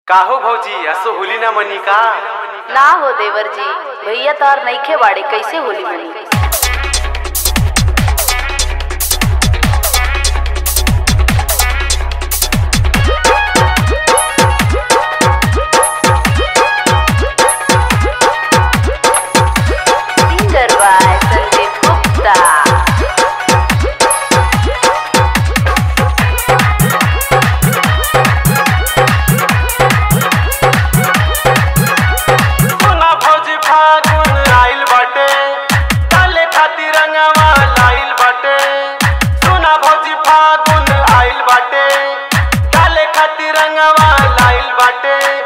काहो भौजी असो होली ना मनी का ना हो देवर जी भैया तार नईखे बाड़े कैसे होली मनी सिंगर बाय संदीप गुप्ता सुना भौजी फागुन आइल बाटे डाले खातिर रंगवा लाइल बाटे सुना भौजी फागुन आइल बाटे डाले खातिर रंगवा लाइल बाटे